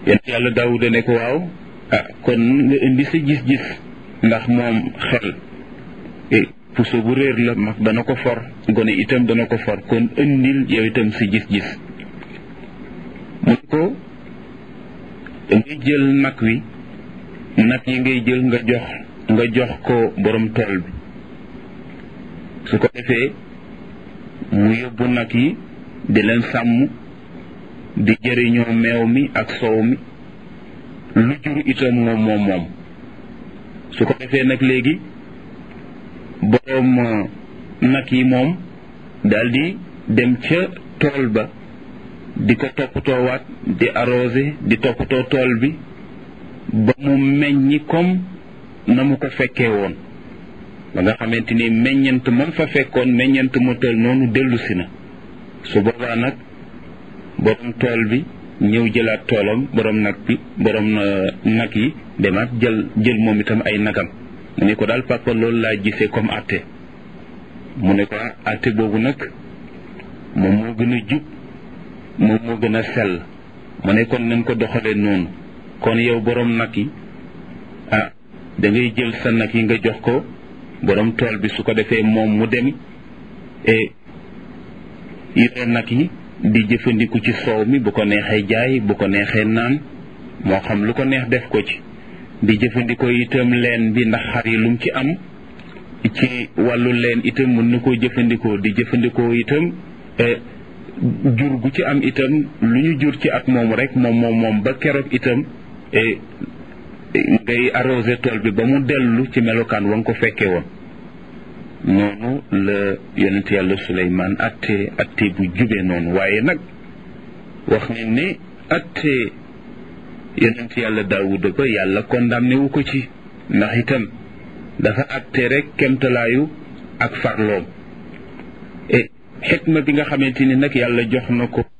yonent yàlla daawuda ne ko waaw ah kon nga indi sa gis-gis ndax moom xel puso bu réer la mag dana ko for gone itam dana ko for kon indil yow itam si gis-gis mu ne ko ngay jël nag wi nag yi ngay jël nga jox nga jox ko borom tool bi su ko defee mu yóbbu nag yi di leen sàmm di jëriñoo meew mi ak soow mi lu jur itam moom moom moom su ko defee nag léegi boroom nag yi moom daldi dem ca tool ba di ko toppatoowaat di arrosé di toppatoo tool bi ba mu meññi comme na mu ko fekkee woon ba nga xamante ni meññant man fa fekkoon meññant mu toll noonu dellu si na su boobaa nag borom tool bi ñëw jëlaat toolam borom nag bi borom nag yi demaat jël jël moom itam ay nagam mu ne ko daal papa loolu laa gisee comme atte mu ne ko atte boobu nag moom moo gën a jub moom moo gën a sell mu ne kon nañ ko doxalee noonu kon yow borom nag yi ah da ngay jël sa nag yi nga jox ko borom tool bi su ko defee moom mu dem et yore nag yi di jëfandiku ci soow mi bu ko neexee jaay bu ko neexee naan moo xam lu ko neex def ko ci di jëfandikoo itam leen bi ndax xar yi lum ci am ci wàllu leen itam mën na koo jëfandikoo di jëfandikoo itam jur gu ci am itam lu ñu jur ci at moom rek moom moom moom ba keroog itam ngay arrosé tool bi ba mu dellu ci melokaan wa nga ko fekkee woon noonu la yonent yàlla Suleymaan atte atte bu jubee noonu waaye nag wax nañ ne atte yonent yàlla Daawuda ba yàlla condamné wu ko ci ndax itam dafa atte rek kemtalaayu ak farloom e xikma bi nga xamante ni nag yàlla jox na ko